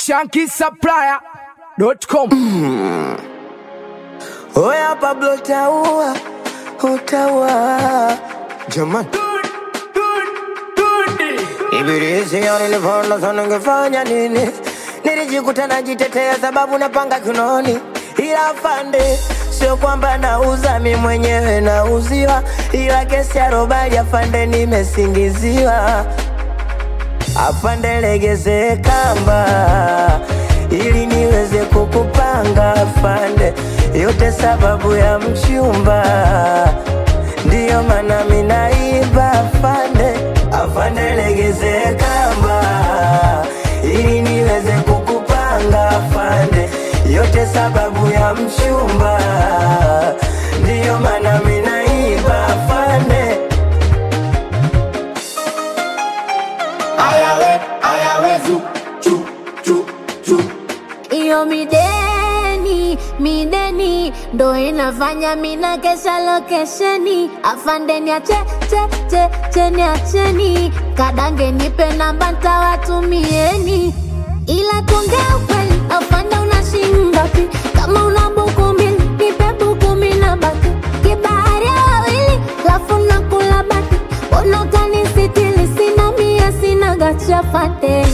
shankisupplier.com Oya Pablo utaua, utaua jamani. Ibilisi nilivona sana ningefanya nini? Nilijikuta najitetea sababu napanga kinoni, ila afande, sio kwamba nauza mi mwenyewe nauziwa, ila kesi ya robali afande, nimesingiziwa. Afande, legeze kamba ili niweze kukupanga afande, yote sababu ya mchumba, ndiyo maana minaiba afande. Afande, legeze kamba ili niweze kukupanga afande, yote sababu ya mchumba, ndiyo maana minaiba afande. ayawe ayawe zu chu chu chu iyo mideni mideni ndo inafanya mina kesha lokesheni afandeni ache che che cheni acheni kadange nipe namba ntawatumieni ila tuongea ukweli afande unashingapi kama una buku mbili nipe buku mina baki kibahari ya wawili lafu nakula baki mbona utanisitili sina mia sina gachafate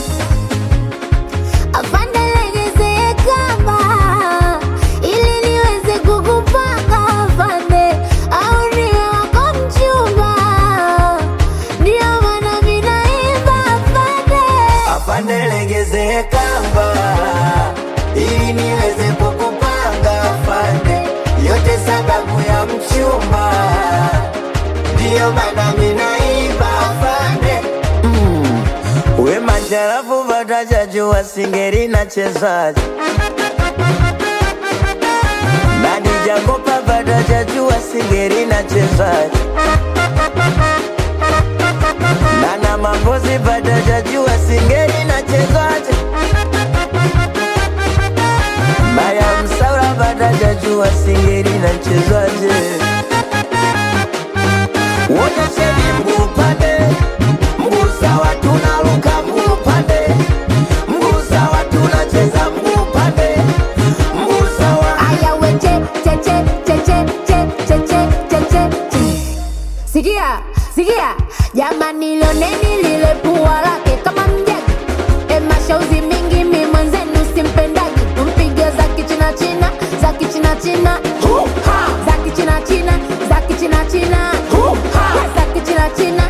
Afande legezee kamba ili niweze kukupanga afande, au niwe wako mchumba, ndio maana mimi naimba afande. afande legeze kamba ili niweze kukupanga afande, yote sababu ya mchumba, ndiyo maana minaiba afande. Mm. We majarafu vatajajua singeri na chezaji nani jakopa vatajajua singeri na chezaji Nana mambozi vatajajua singeri na chezaji Maya msaura vatajajua singeri na chezaji Wonyesheni mguu upande, mguu sawa tunaruka mguu upande, mguu sawa tunacheza mguu upande, mguu sawa Aya we che che che che che che che che che che che. Sikia, sikia, jamani lioneni lile pua lake kama mjagi e mashauzi mingi mi mwenzenu simpendagi tumpige za kichina china za kichina china za kichina china za kichina china za kichina china